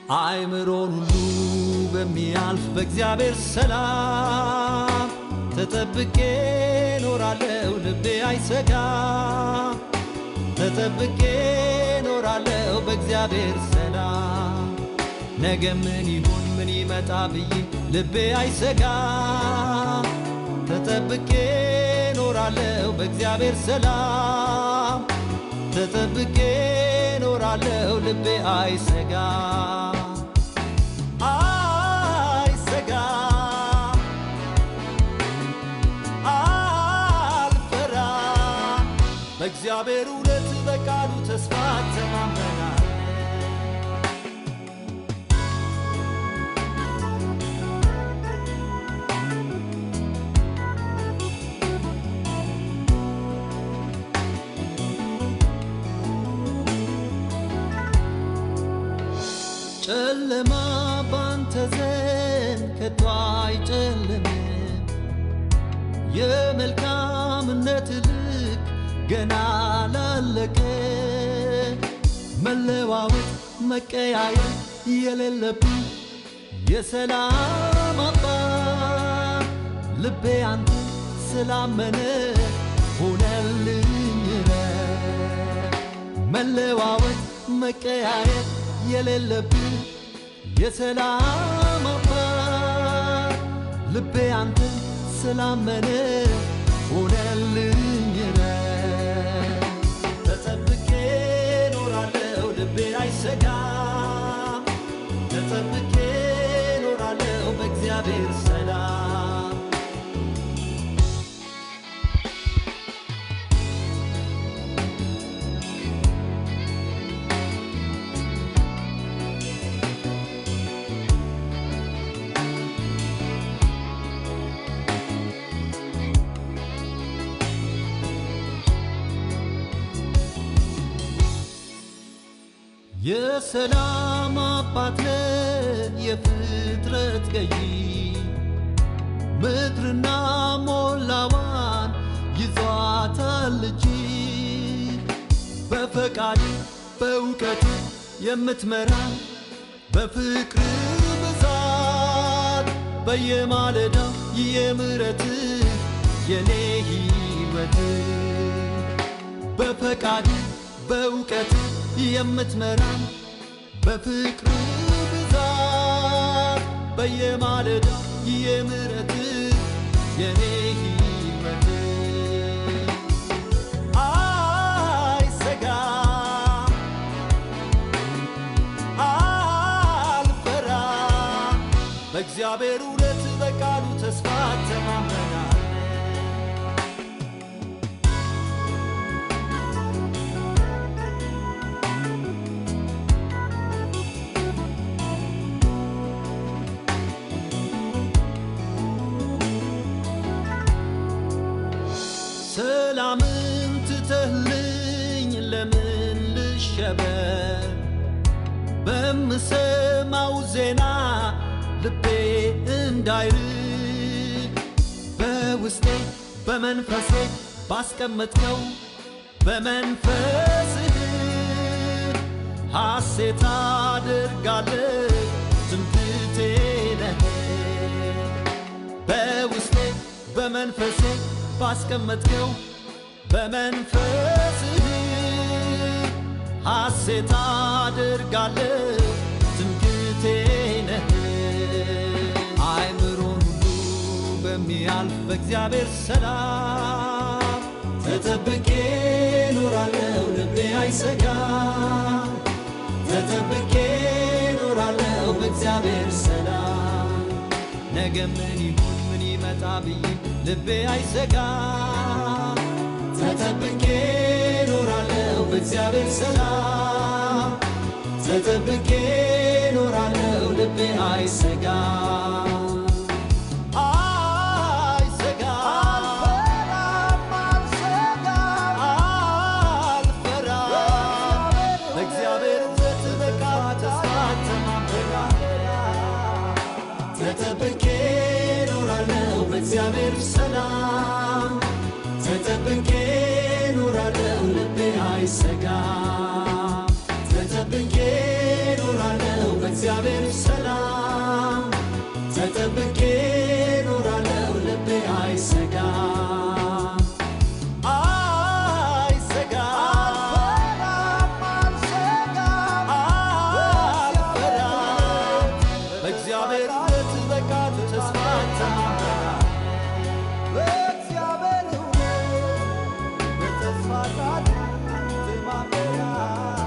አእምሮን ሁሉ በሚያልፍ በእግዚአብሔር ሰላም ተጠብቄ ኖራለው ልቤ አይሰጋ ተጠብቄ ኖራለው በእግዚአብሔር ሰላም ነገ ምን ይሁን ምን ይመጣ ብዬ ልቤ አይሰጋ ተጠብቄ ኖራለው በእግዚአብሔር ሰላም ተጠብቄ ኖራለው ልቤ አይሰጋ አይሰጋ አልፈራ በእግዚአብሔር እውነት በቃሉ ተስፋ ተማመናል ጨለማ ባንተ ዘንድ ከቶ አይጨልምም። የመልካምነት ልክ ገና ላለቀ መለዋወጥ መቀያየር የሌለብኝ የሰላም አባት ልቤ አንተ ስላመነ ሆነልኝ ረፍት። መለዋወጥ መቀያየር የሌለብኝ የሰላም አባት ልቤ አንተ ስላመነ ሆነልኝ ረፍት። ተጠብቄ ኖራለው ልቤ አይሰጋም ተጠብቄ ኖራለው በእግዚአብሔር ሰላም የሰላም አባት ነህ የፍጥረት ገዢ ምድርና ሞላዋን ይዟታል እጅ በፈቃድ በእውቀት የምትመራ በፍቅር ብዛት በየማለዳው የምሕረት የኔ ሕይወት በፈቃድ በእውቀት የምትመራን በፍቅር ብዛት በየማለዳ የምሕረት የኔ ሕይወት አይሰጋ አልፈራ በእግዚአብሔር እውነት በቃሉ ተስፋ ተማመናል ሰላምን ትተህልኝ ለምን ልሸበር? በምሰማው ዜና ልቤ እንዳይርድ በውስጤ በመንፈሴ ባስቀመጥከው በመንፈስህ ሐሴት አደርጋለሁ ትምክህቴ ነህ በውስጤ በመንፈሴ ባስቀመጥከው በመንፈስህ ሐሴት አደርጋለሁ ትምክህቴ ነህ አእምሮን ሁሉ በሚያልፍ በእግዚአብሔር ሰላም ተጠብቄ ኖራለሁ ልቤ አይሰጋ ተጠብቄ ኖራለሁ በእግዚአብሔር ሰላም ነገ ምን ይሁን ምን ይመጣ ብዬ ልቤ አይሰጋ ተጠብቄ ኖራለሁ በእግዚአብሔር ሰላም ተጠብቄ ኖራለሁ ልቤ አይሰጋ አይሰጋ አልፈራ በእግዚአብሔር እውነት በቃል ተስፋ ተማምናለሁ ተጠብቄ ኖራለሁ በእግዚአብሔር ሰላም ተጠብቄ ኖራለሁ ልቤ አይሰጋ ተጠብቄ ኖራለሁ በእግዚአብሔር በእግዚአብሔር ሰላም ተጠብቄ ኖራለው ልቤ አይሰጋም አይሰጋም አልፈራም በእግዚአብሔር እውነት በቃሉ ተስፋ እተማመናለሁ በእግዚአብሔር እውነት በተስፋ ቃሉ እተማመናለሁ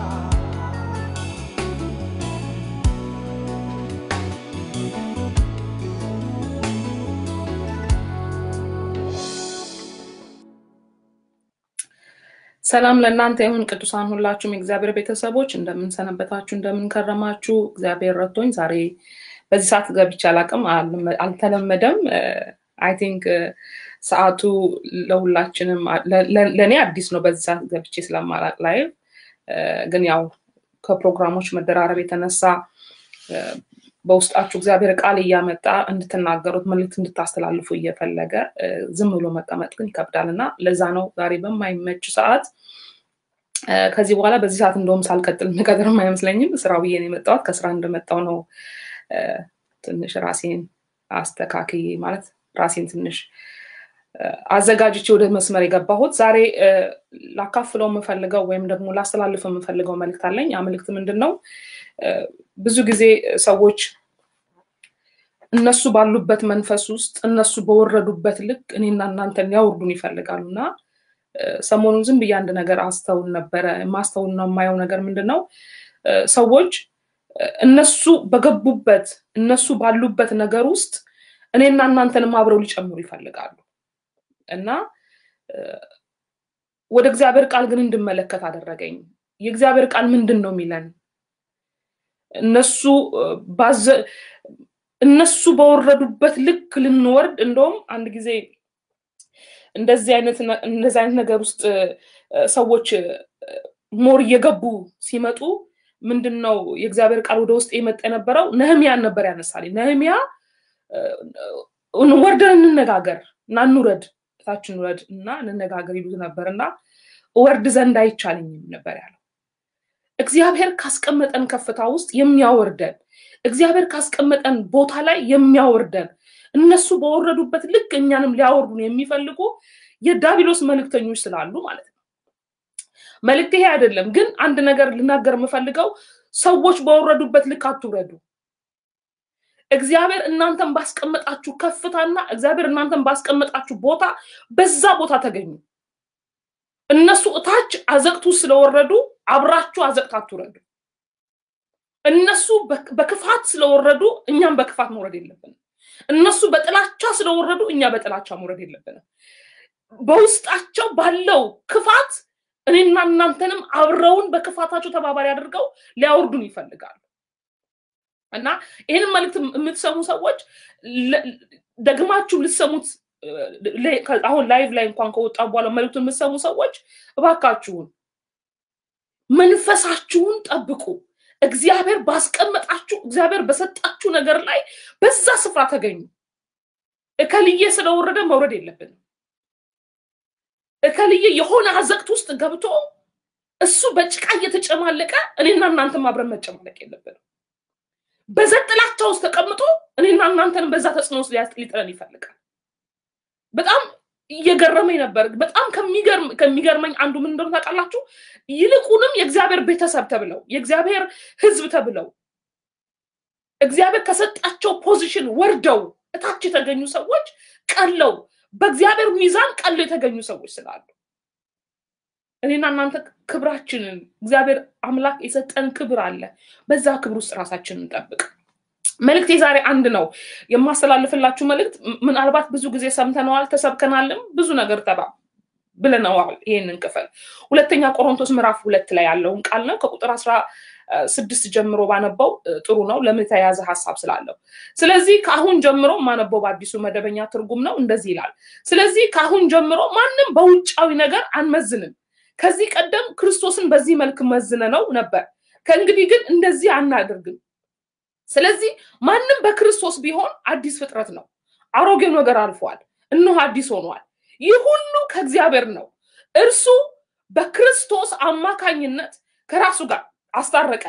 ሰላም ለእናንተ ይሁን ቅዱሳን ሁላችሁም የእግዚአብሔር ቤተሰቦች እንደምንሰነበታችሁ እንደምንከረማችሁ እግዚአብሔር ረድቶኝ ዛሬ በዚህ ሰዓት ገብቼ አላቅም አልተለመደም አይ ቲንክ ሰዓቱ ለሁላችንም ለእኔ አዲስ ነው በዚህ ሰዓት ገብቼ ስለማላቅ ላይ ግን ያው ከፕሮግራሞች መደራረብ የተነሳ በውስጣችሁ እግዚአብሔር ቃል እያመጣ እንድትናገሩት መልዕክት እንድታስተላልፉ እየፈለገ ዝም ብሎ መቀመጥ ግን ይከብዳል እና ለዛ ነው ዛሬ በማይመች ሰዓት ከዚህ በኋላ በዚህ ሰዓት እንደውም ሳልቀጥል ምቀጥርም አይመስለኝም ስራ ብዬ ነው የመጣሁት ከስራ እንደመጣው ነው ትንሽ ራሴን አስተካክዬ ማለት ራሴን ትንሽ አዘጋጅቼ ወደ መስመር የገባሁት ዛሬ ላካፍለው የምፈልገው ወይም ደግሞ ላስተላልፍ የምፈልገው መልእክት አለኝ ያ መልእክት ምንድን ነው ብዙ ጊዜ ሰዎች እነሱ ባሉበት መንፈስ ውስጥ እነሱ በወረዱበት ልክ እኔና እናንተን ሊያወርዱን ይፈልጋሉ እና ሰሞኑን ዝም ብዬ አንድ ነገር አስተውል ነበረ ማስተውል ነው የማየው ነገር ምንድን ነው ሰዎች እነሱ በገቡበት እነሱ ባሉበት ነገር ውስጥ እኔና እናንተንም አብረው ሊጨምሩ ይፈልጋሉ እና ወደ እግዚአብሔር ቃል ግን እንድመለከት አደረገኝ የእግዚአብሔር ቃል ምንድን ነው የሚለን እነሱ እነሱ በወረዱበት ልክ ልንወርድ እንደውም አንድ ጊዜ እንደዚህ አይነት እንደዚህ አይነት ነገር ውስጥ ሰዎች ሞር እየገቡ ሲመጡ ምንድን ነው የእግዚአብሔር ቃል ወደ ውስጥ የመጣ የነበረው ነህሚያን ነበር ያነሳል ነህሚያ ወርደን እንነጋገር እና እንውረድ ታች እንውረድ እና እንነጋገር ይሉት ነበር እና ወርድ ዘንድ አይቻልኝም ነበር ያለው እግዚአብሔር ካስቀመጠን ከፍታ ውስጥ የሚያወርደን እግዚአብሔር ካስቀመጠን ቦታ ላይ የሚያወርደን እነሱ በወረዱበት ልክ እኛንም ሊያወርዱን የሚፈልጉ የዳቢሎስ መልእክተኞች ስላሉ ማለት ነው መልእክት ይሄ አይደለም ግን አንድ ነገር ልናገር የምፈልገው ሰዎች በወረዱበት ልክ አትውረዱ እግዚአብሔር እናንተን ባስቀመጣችሁ ከፍታና እግዚአብሔር እናንተን ባስቀመጣችሁ ቦታ በዛ ቦታ ተገኙ እነሱ እታች አዘቅቱ ስለወረዱ አብራችሁ አዘቅት አትውረዱ እነሱ በክፋት ስለወረዱ እኛም በክፋት መውረድ የለብንም እነሱ በጥላቻ ስለወረዱ እኛ በጥላቻ መውረድ የለብንም በውስጣቸው ባለው ክፋት እኔና እናንተንም አብረውን በክፋታቸው ተባባሪ አድርገው ሊያወርዱን ይፈልጋሉ እና ይህንን መልእክት የምትሰሙ ሰዎች ደግማችሁ ልሰሙት አሁን ላይቭ ላይ እንኳን ከወጣ በኋላ መልእክቱን የምትሰሙ ሰዎች እባካችሁን መንፈሳችሁን ጠብቁ እግዚአብሔር ባስቀመጣችሁ እግዚአብሔር በሰጣችሁ ነገር ላይ በዛ ስፍራ ተገኙ እከልዬ ስለወረደ መውረድ የለብንም እከልዬ የሆነ አዘቅት ውስጥ ገብቶ እሱ በጭቃ እየተጨማለቀ እኔና እናንተም አብረን መጨማለቅ የለብንም በዘጥላቻ ውስጥ ተቀምጦ እኔና እናንተንም በዛ ተጽዕኖ ውስጥ ሊጥለን ይፈልጋል በጣም እየገረመኝ ነበር በጣም ከሚገርመኝ አንዱ ምን እንደሆነ ታውቃላችሁ ይልቁንም የእግዚአብሔር ቤተሰብ ተብለው የእግዚአብሔር ህዝብ ተብለው እግዚአብሔር ከሰጣቸው ፖዚሽን ወርደው እታች የተገኙ ሰዎች ቀለው በእግዚአብሔር ሚዛን ቀለው የተገኙ ሰዎች ስላሉ እኔና እናንተ ክብራችንን እግዚአብሔር አምላክ የሰጠን ክብር አለ በዛ ክብር ውስጥ ራሳችንን እንጠብቅ መልእክት የዛሬ አንድ ነው የማስተላልፍላችሁ መልእክት ምናልባት ብዙ ጊዜ ሰምተነዋል ተሰብከናልም ብዙ ነገር ተባ ብለነዋል ይህንን ክፍል ሁለተኛ ቆሮንቶስ ምዕራፍ ሁለት ላይ ያለውን ቃል ነው ከቁጥር አስራ ስድስት ጀምሮ ባነበው ጥሩ ነው ለምን የተያዘ ሀሳብ ስላለው ስለዚህ ከአሁን ጀምሮ ማነበው በአዲሱ መደበኛ ትርጉም ነው እንደዚህ ይላል ስለዚህ ከአሁን ጀምሮ ማንም በውጫዊ ነገር አንመዝንም ከዚህ ቀደም ክርስቶስን በዚህ መልክ መዝነ ነው ነበር ከእንግዲህ ግን እንደዚህ አናደርግም ስለዚህ ማንም በክርስቶስ ቢሆን አዲስ ፍጥረት ነው አሮጌው ነገር አልፏል እነሆ አዲስ ሆኗል ይህ ሁሉ ከእግዚአብሔር ነው እርሱ በክርስቶስ አማካኝነት ከራሱ ጋር አስታረቀን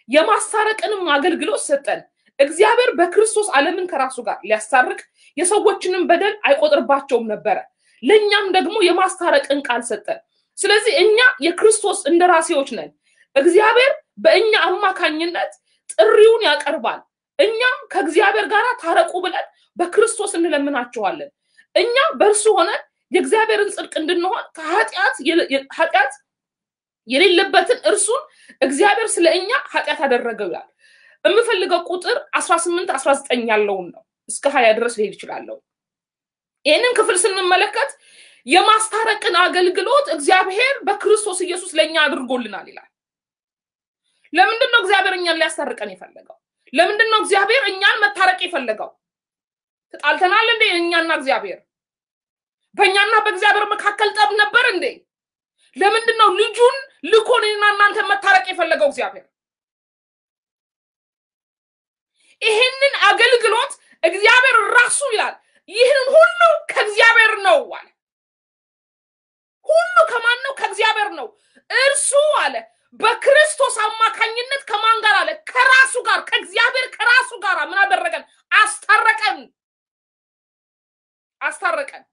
የማስታረቅንም አገልግሎት ሰጠን። እግዚአብሔር በክርስቶስ ዓለምን ከራሱ ጋር ሊያስታርቅ የሰዎችንም በደል አይቆጥርባቸውም ነበረ። ለእኛም ደግሞ የማስታረቅን ቃል ሰጠን። ስለዚህ እኛ የክርስቶስ እንደራሴዎች ነን። እግዚአብሔር በእኛ አማካኝነት ጥሪውን ያቀርባል። እኛም ከእግዚአብሔር ጋር ታረቁ ብለን በክርስቶስ እንለምናቸዋለን። እኛ በእርሱ ሆነን የእግዚአብሔርን ጽድቅ እንድንሆን ከኃጢአት ኃጢአት የሌለበትን እርሱን እግዚአብሔር ስለ እኛ ኃጢአት አደረገው ይላል። የምፈልገው ቁጥር አስራ ስምንት አስራ ዘጠኝ ያለውን ነው። እስከ ሀያ ድረስ ሊሄድ ይችላለሁ። ይህንን ክፍል ስንመለከት የማስታረቅን አገልግሎት እግዚአብሔር በክርስቶስ ኢየሱስ ለእኛ አድርጎልናል ይላል። ለምንድን ነው እግዚአብሔር እኛን ሊያስታርቀን የፈለገው? ለምንድን ነው እግዚአብሔር እኛን መታረቅ የፈለገው? ተጣልተናል እንዴ? እኛና እግዚአብሔር በእኛና በእግዚአብሔር መካከል ጠብ ነበር እንዴ? ለምንድን ነው ልጁን ልኮ እኔና እናንተ መታረቅ የፈለገው እግዚአብሔር? ይህንን አገልግሎት እግዚአብሔር ራሱ ይላል ይህንን ሁሉ ከእግዚአብሔር ነው አለ። ሁሉ ከማን ነው? ከእግዚአብሔር ነው። እርሱ አለ በክርስቶስ አማካኝነት ከማን ጋር አለ? ከራሱ ጋር ከእግዚአብሔር ከራሱ ጋር ምን አደረገን? አስታረቀን፣ አስታረቀን።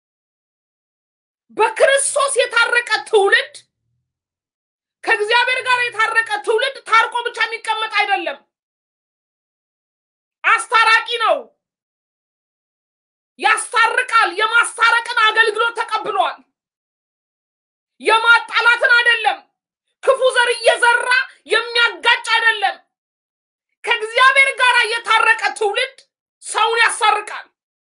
በክርስቶስ የታረቀ ትውልድ ከእግዚአብሔር ጋር የታረቀ ትውልድ ታርቆ ብቻ የሚቀመጥ አይደለም፣ አስታራቂ ነው። ያስታርቃል። የማስታረቅን አገልግሎት ተቀብሏል። የማጣላትን አይደለም። ክፉ ዘር እየዘራ የሚያጋጭ አይደለም። ከእግዚአብሔር ጋር የታረቀ ትውልድ ሰውን ያሳርቃል።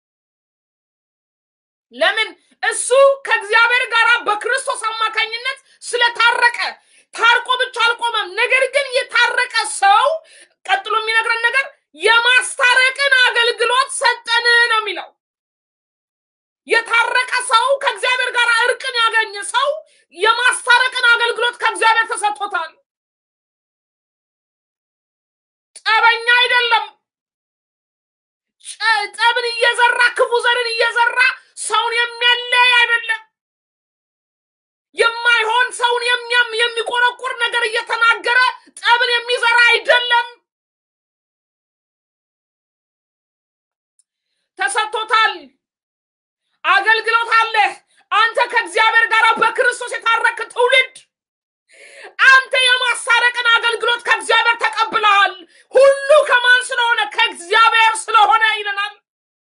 ለምን? እሱ ከእግዚአብሔር ጋር በክርስቶስ አማካኝነት ስለታረቀ ታርቆ ብቻ አልቆመም። ነገር ግን የታረቀ ሰው ቀጥሎ የሚነግረን ነገር የማስታረቅን አገልግሎት ሰጠን ነው የሚለው። የታረቀ ሰው ከእግዚአብሔር ጋር እርቅን ያገኘ ሰው የማስታረቅን አገልግሎት ከእግዚአብሔር ተሰጥቶታል። ጠበኛ አይደለም። ጠብን እየዘራ ክፉ ዘርን እየዘራ ሰውን የሚያለያይ አይደለም። የማይሆን ሰውን የሚያም የሚቆረቁር ነገር እየተናገረ ጠብን የሚዘራ አይደለም። ተሰጥቶታል። አገልግሎት አለ። አንተ ከእግዚአብሔር ጋር በክርስቶስ የታረክ ትውልድ አንተ የማስታረቅን አገልግሎት ከእግዚአብሔር ተቀብለሃል። ሁሉ ከማን ስለሆነ? ከእግዚአብሔር ስለሆነ ይለናል።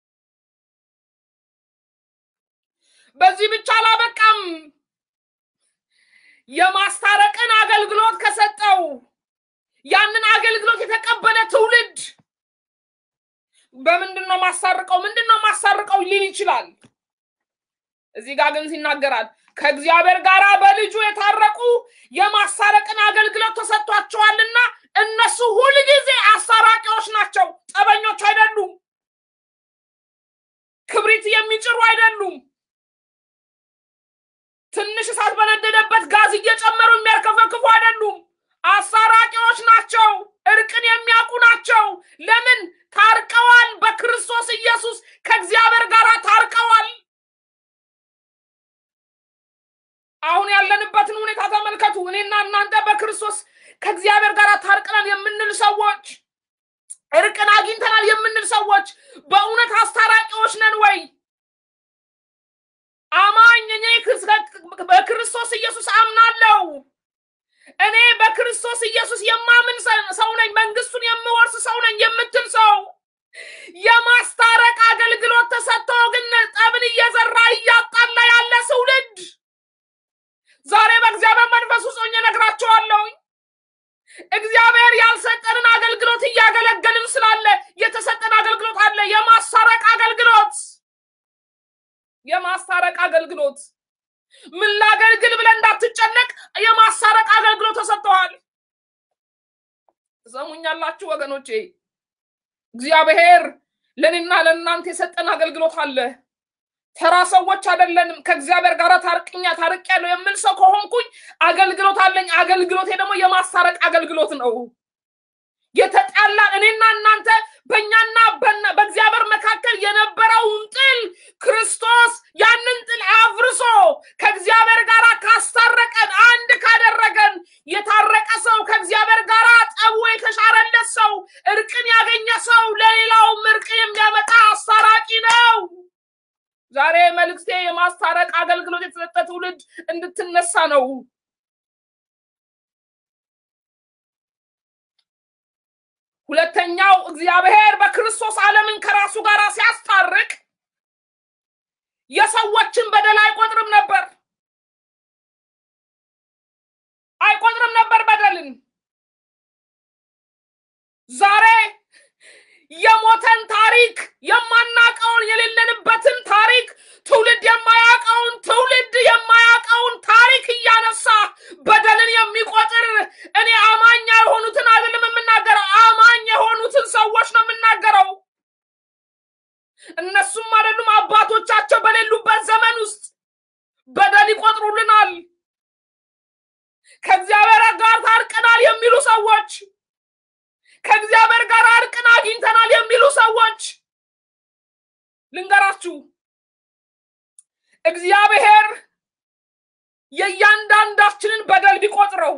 በዚህ ብቻ አላበቃም። የማስታረቅን አገልግሎት ከሰጠው ያንን አገልግሎት የተቀበለ ትውልድ በምንድን ነው ማሳርቀው? ምንድን ነው ማሳርቀው ሊል ይችላል። እዚህ ጋር ግን ይናገራል ከእግዚአብሔር ጋር በልጁ የታረቁ የማሳረቅን አገልግሎት ተሰጥቷቸዋልና እነሱ ሁልጊዜ አሳራቂዎች ናቸው። ጠበኞች አይደሉም። ክብሪት የሚጭሩ አይደሉም። ትንሽ እሳት በነደደበት ጋዝ እየጨመሩ የሚያርከፈክፉ አይደሉም። አሳራቂዎች ናቸው። እርቅን የሚያውቁ ናቸው። ለምን? ታርቀዋል። በክርስቶስ ኢየሱስ ከእግዚአብሔር ጋር ታርቀዋል። አሁን ያለንበትን ሁኔታ ተመልከቱ። እኔና እናንተ በክርስቶስ ከእግዚአብሔር ጋር ታርቀናል የምንል ሰዎች፣ እርቅን አግኝተናል የምንል ሰዎች በእውነት አስታራቂዎች ነን ወይ? አማኝ እኔ በክርስቶስ ኢየሱስ አምናለሁ፣ እኔ በክርስቶስ ኢየሱስ የማምን ሰው ነኝ፣ መንግስቱን የምወርስ ሰው ነኝ የምትል ሰው የማስታረቅ አገልግሎት ተሰጥቶ ግን ጠብን እየዘራ እያጣላ ያለ ትውልድ ዛሬ በእግዚአብሔር መንፈስ ውስጥ ሆኜ እነግራቸዋለሁ። እግዚአብሔር ያልሰጠንን አገልግሎት እያገለገልን ስላለ የተሰጠን አገልግሎት አለ። የማስታረቅ አገልግሎት የማስታረቅ አገልግሎት ምን ላገልግል ብለህ እንዳትጨነቅ የማስታረቅ አገልግሎት ተሰጥተዋል። ትሰሙኛላችሁ ወገኖቼ? እግዚአብሔር ለእኔና ለእናንተ የሰጠን አገልግሎት አለ። ተራ ሰዎች አይደለንም። ከእግዚአብሔር ጋር ታርቅኛ ታርቅ ያለው የምል ሰው ከሆንኩኝ አገልግሎት አለኝ። አገልግሎቴ ደግሞ የማስታረቅ አገልግሎት ነው። የተጣላ እኔና እናንተ በእኛና በእግዚአብሔር መካከል የነበረውን ጥል ክርስቶስ ያንን ጥል አፍርሶ ከእግዚአብሔር ጋር ካስታረቀን አንድ ካደረገን የታረቀ ሰው ከእግዚአብሔር ጋር ጠቡ ነው። ሁለተኛው እግዚአብሔር በክርስቶስ ዓለምን ከራሱ ጋር ሲያስታርቅ የሰዎችን በደል አይቆጥርም ነበር አይቆጥርም ነበር በደልን። ዛሬ የሞተን ታሪክ የማናቀውን የሌለንበትን ታሪክ ትውልድ የማያውቀውን ትውልድ የማያውቀውን ታሪክ እያነሳ በደልን የሚቆጥር እኔ አማኝ ያልሆኑትን አይደለም የምናገረው፣ አማኝ የሆኑትን ሰዎች ነው የምናገረው። እነሱም አይደሉም አባቶቻቸው በሌሉበት ዘመን ውስጥ በደል ይቆጥሩልናል። ከእግዚአብሔር ጋር ታርቀናል የሚሉ ሰዎች ከእግዚአብሔር ጋር እርቅን አግኝተናል የሚሉ ሰዎች ልንገራችሁ፣ እግዚአብሔር የእያንዳንዳችንን በደል ቢቆጥረው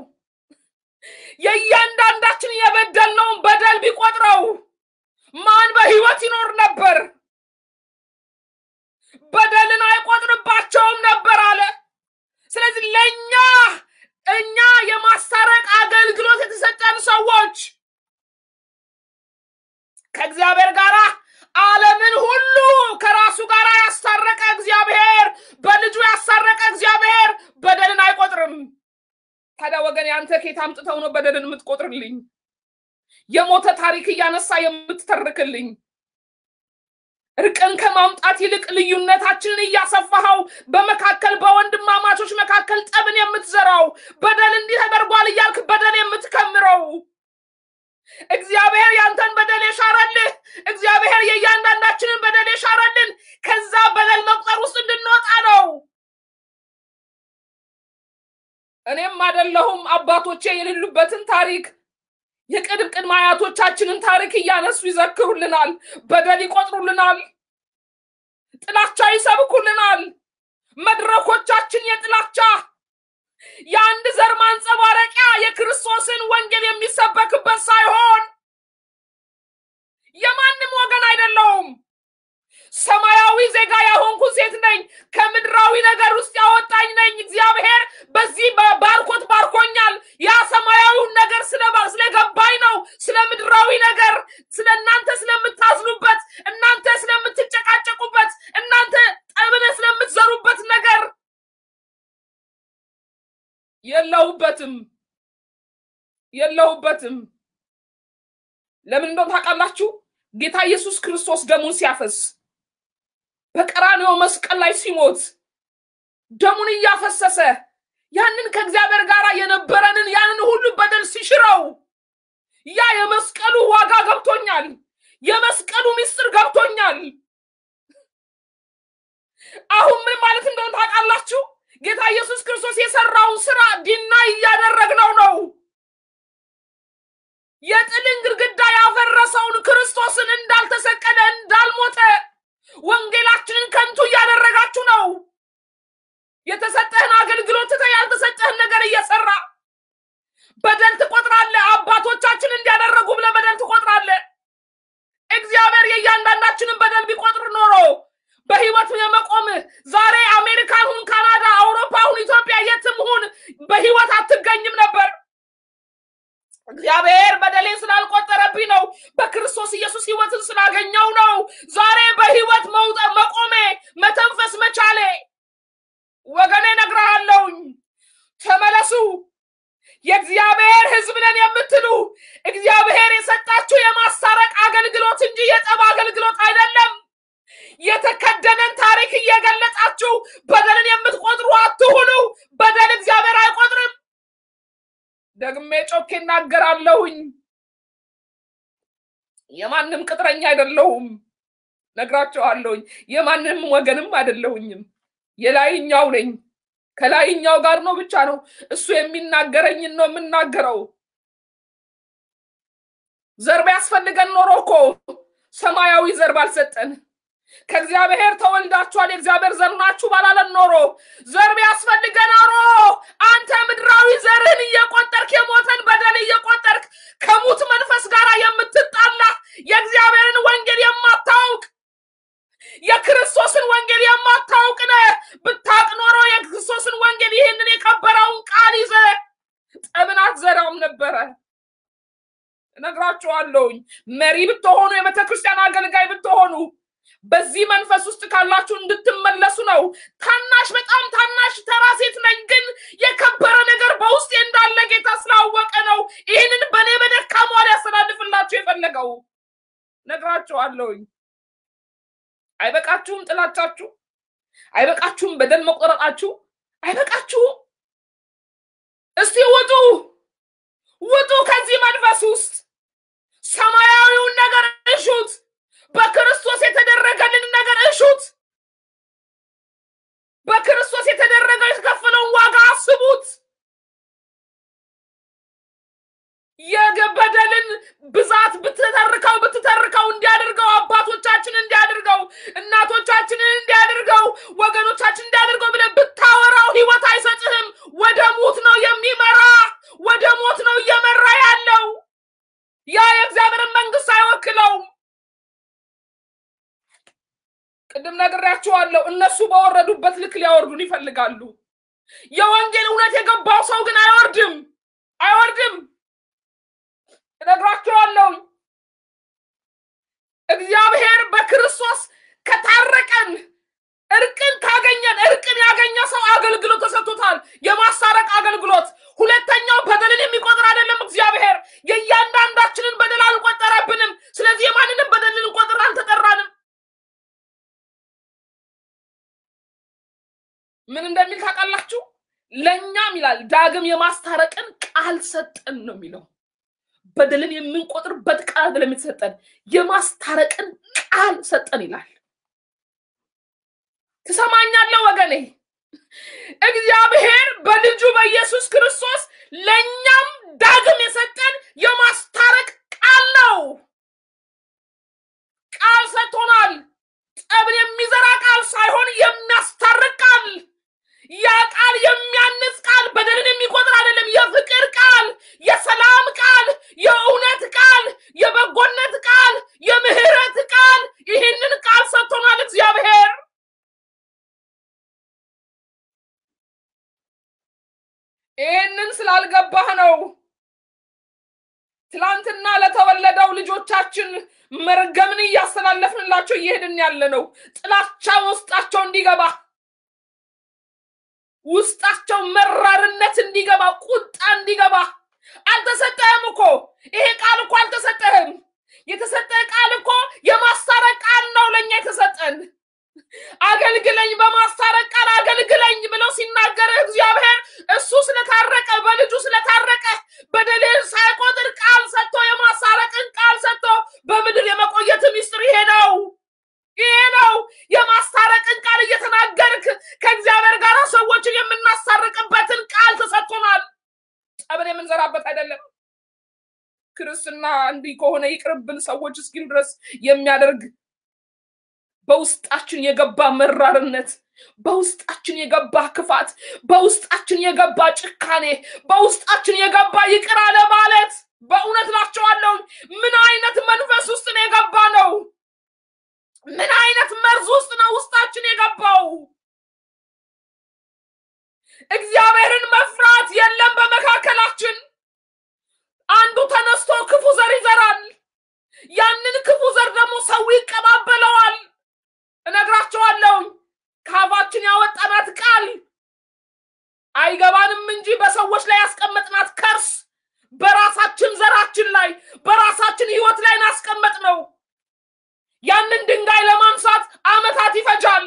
የእያንዳንዳችን የበደልነውን በደል ቢቆጥረው ማን በሕይወት ይኖር ነበር? በደልን አይቆጥርባቸውም ነበር አለ። ስለዚህ ለእኛ እኛ የማስታረቅ አገልግሎት የተሰጠን ሰዎች ከእግዚአብሔር ጋር ዓለምን ሁሉ ከራሱ ጋር ያስታረቀ እግዚአብሔር በልጁ ያስታረቀ እግዚአብሔር በደልን አይቆጥርም። ታዲያ ወገን ያንተ ኬት አምጥተው ነው በደልን የምትቆጥርልኝ? የሞተ ታሪክ እያነሳ የምትተርክልኝ? እርቅን ከማምጣት ይልቅ ልዩነታችንን እያሰፋኸው በመካከል በወንድማማቾች መካከል ጠብን የምትዘራው በደል እንዲህ ተደርጓል እያልክ በደል የምትከምረው እግዚአብሔር ያንተን በደል የሻረልህ እግዚአብሔር የእያንዳንዳችንን በደል የሻረልን ከዛ በደል መቁጠር ውስጥ እንድንወጣ ነው። እኔም አይደለሁም አባቶቼ የሌሉበትን ታሪክ የቅድም ቅድመ አያቶቻችንን ታሪክ እያነሱ ይዘክሩልናል። በደል ይቆጥሩልናል። ጥላቻ ይሰብኩልናል። መድረኮቻችን የጥላቻ የአንድ ዘር ማንጸባረቂያ የክርስቶስን ወንጌል የሚሰበክበት ሳይሆን የማንም ወገን አይደለሁም። ሰማያዊ ዜጋ ያሆንኩ ሴት ነኝ። ከምድራዊ ነገር ውስጥ ያወጣኝ ነኝ። እግዚአብሔር በዚህ ባርኮት ባርኮኛል። ያ ሰማያዊውን ነገር ስለገባኝ ነው። ስለ ምድራዊ ነገር፣ ስለ እናንተ ስለምታዝኑበት፣ እናንተ ስለምትጨቃጨቁበት፣ እናንተ ጠብነ ስለምትዘሩበት ነገር የለሁበትም የለሁበትም። ለምን እንደሆነ ታውቃላችሁ? ጌታ ኢየሱስ ክርስቶስ ደሙን ሲያፈስ በቀራንዮ መስቀል ላይ ሲሞት ደሙን እያፈሰሰ ያንን ከእግዚአብሔር ጋር የነበረንን ያንን ሁሉ በደል ሲሽረው ያ የመስቀሉ ዋጋ ገብቶኛል። የመስቀሉ ምስጢር ገብቶኛል። አሁን ምን ማለት እንደሆነ ታውቃላችሁ? ጌታ ኢየሱስ ክርስቶስ የሰራውን ስራ ዲና እያደረግነው ነው። የጥልን ግድግዳ ያፈረሰውን ክርስቶስን እንዳልተሰቀለ እንዳልሞተ ወንጌላችንን ከንቱ እያደረጋችሁ ነው። የተሰጠህን አገልግሎት ትተህ ያልተሰጠህን ነገር እየሰራ በደል ትቆጥራለህ። አባቶቻችን እንዲያደረጉ ብለህ በደል ትቆጥራለህ። እግዚአብሔር የእያንዳንዳችንን በደል ቢቆጥር ኖሮ በህይወት የመቆም ዛሬ አሜሪካን ሁን፣ ካናዳ፣ አውሮፓ ሁን፣ ኢትዮጵያ የትም ሁን በህይወት አትገኝም ነበር። እግዚአብሔር በደሌን ስላልቆጠረብኝ ነው። በክርስቶስ ኢየሱስ ህይወትን ስላገኘው ነው ዛሬ በህይወት መውጠ መቆሜ መተንፈስ መቻሌ። ወገኔ እነግርሃለሁኝ፣ ተመለሱ። የእግዚአብሔር ህዝብ ነን የምትሉ እግዚአብሔር የሰጣችሁ የማስታረቅ አገልግሎት እንጂ የጠብ አገልግሎት አይደለም። የተከደነን ታሪክ እየገለጣችሁ በደልን የምትቆጥሩ አትሁኑ። በደል እግዚአብሔር አይቆጥርም። ደግሜ ጮኬ እናገራለሁኝ። የማንም ቅጥረኛ አይደለሁም። ነግራቸዋለሁኝ። የማንም ወገንም አይደለሁኝም። የላይኛው ነኝ። ከላይኛው ጋር ነው ብቻ ነው እሱ የሚናገረኝን ነው የምናገረው። ዘር ቢያስፈልገን ኖሮ እኮ ሰማያዊ ዘር ባልሰጠን ከእግዚአብሔር ተወልዳችኋል የእግዚአብሔር ዘር ናችሁ ባላለን ኖሮ ዘር ቢያስፈልገን ኖሮ አንተ ምድራዊ ዘርህን እየቆጠርክ የሞተን በደል እየቆጠርክ ከሙት መንፈስ ጋር የምትጣላ የእግዚአብሔርን ወንጌል የማታውቅ የክርስቶስን ወንጌል የማታውቅ ነህ። ብታውቅ ኖሮ የክርስቶስን ወንጌል ይህንን የከበረውን ቃል ይዘ ጠብን አትዘራም ነበረ። እነግራችኋለሁኝ። መሪ ብትሆኑ፣ የቤተ ክርስቲያን አገልጋይ ብትሆኑ በዚህ መንፈስ ውስጥ ካላችሁ እንድትመለሱ ነው። ታናሽ በጣም ታናሽ ተራ ሴት ነኝ፣ ግን የከበረ ነገር በውስጤ እንዳለ ጌታ ስላወቀ ነው ይህንን በእኔ በደካማ ሊያስተላልፍላችሁ የፈለገው። ነግራችኋለሁኝ። አይበቃችሁም? ጥላቻችሁ አይበቃችሁም? በደል መቆረጣችሁ አይበቃችሁም? እስቲ ውጡ፣ ውጡ ከዚህ መንፈስ ውስጥ ሰማያዊውን ነገር እሹት። በክርስቶስ የተደረገልን ነገር እሹት። በክርስቶስ የተደረገ የተከፈለውን ዋጋ አስቡት። የበደልን ብዛት ብትተርከው ብትተርከው እንዲያደርገው አባቶቻችን እንዲያደርገው እናቶቻችንን እንዲያደርገው ወገኖቻችን እንዲያደርገው ብለህ ብታወራው ህይወት አይሰጥህም። ወደ ሞት ነው የሚመራ፣ ወደ ሞት ነው እየመራ ያለው። ያ የእግዚአብሔርን መንግስት አይወክለውም። ቅድም ነግሬያችኋለሁ። እነሱ በወረዱበት ልክ ሊያወርዱን ይፈልጋሉ። የወንጌል እውነት የገባው ሰው ግን አይወርድም፣ አይወርድም። እነግራችኋለሁ። እግዚአብሔር በክርስቶስ ከታረቀን እርቅን ካገኘን እርቅን ያገኘ ሰው አገልግሎት ተሰጥቶታል። የማሳረቅ አገልግሎት። ሁለተኛው በደልን የሚቆጥር አይደለም። እግዚአብሔር የእያንዳንዳችንን በደል አልቆጠረብንም። ስለዚህ የማንንም በደል ልንቆጥር አልተጠራንም። ምን እንደሚል ታውቃላችሁ? ለእኛም ይላል ዳግም የማስታረቅን ቃል ሰጠን ነው የሚለው። በደልን የምንቆጥርበት ቃል አይደለም የተሰጠን፣ የማስታረቅን ቃል ሰጠን ይላል። ትሰማኛለህ ወገኔ? እግዚአብሔር በልጁ በኢየሱስ ክርስቶስ ለእኛም ዳግም የሰጠን የማስታረቅ ቃል ነው። ቃል ሰጥቶናል። ጠብን የሚዘራ ቃል ሳይሆን የሚያስታርቅ ቃል። ያ ቃል የሚያንጽ ቃል፣ በደልን የሚቆጥር አይደለም። የፍቅር ቃል፣ የሰላም ቃል፣ የእውነት ቃል፣ የበጎነት ቃል፣ የምህረት ቃል። ይህንን ቃል ሰጥቶናል እግዚአብሔር። ይህንን ስላልገባህ ነው ትላንትና ለተወለደው ልጆቻችን መርገምን እያስተላለፍንላቸው እየሄድን ያለ ነው። ጥላቻ ውስጣቸው እንዲገባ ውስጣቸው መራርነት እንዲገባ ቁጣ እንዲገባ። አልተሰጠህም እኮ ይሄ ቃል እኮ አልተሰጠህም። የተሰጠ ቃል እኮ የማስታረቅ ቃል ነው ለእኛ የተሰጠን። አገልግለኝ በማስታረቅ ቃል አገልግለኝ ብለው ሲናገር እግዚአብሔር እሱ ስለታረቀ በልጁ ስለታረቀ በደልን ሳይቆጥር ቃል ሰጥቶ የማሳረቅን ቃል ሰጥቶ በምድር የመቆየት ሚስጥር ይሄ ነው። ይሄ ነው የማስታረቅን ቃል እየተናገርክ ከእግዚአብሔር ጋር ሰዎችን የምናሳርቅበትን ቃል ተሰጥቶናል። ጠብን የምንዘራበት አይደለም። ክርስትና እንዲህ ከሆነ ይቅርብን ሰዎች እስኪል ድረስ የሚያደርግ በውስጣችን የገባ መራርነት፣ በውስጣችን የገባ ክፋት፣ በውስጣችን የገባ ጭካኔ፣ በውስጣችን የገባ ይቅር አለ ማለት በእውነት ናቸዋለሁ። ምን አይነት መንፈስ ውስጥ ነው የገባ ነው? ምን አይነት መርዝ ውስጥ ነው ውስጣችን የገባው? እግዚአብሔርን መፍራት የለም በመካከላችን። አንዱ ተነስቶ ክፉ ዘር ይዘራል። ያንን ክፉ ዘር ደግሞ ሰው ይቀባበለዋል። እነግራቸዋለሁ። ከአፋችን ያወጣናት ቃል አይገባንም እንጂ በሰዎች ላይ ያስቀመጥናት ከርስ በራሳችን ዘራችን ላይ በራሳችን ህይወት ላይ ናስቀመጥ ነው። ያንን ድንጋይ ለማንሳት አመታት ይፈጃል።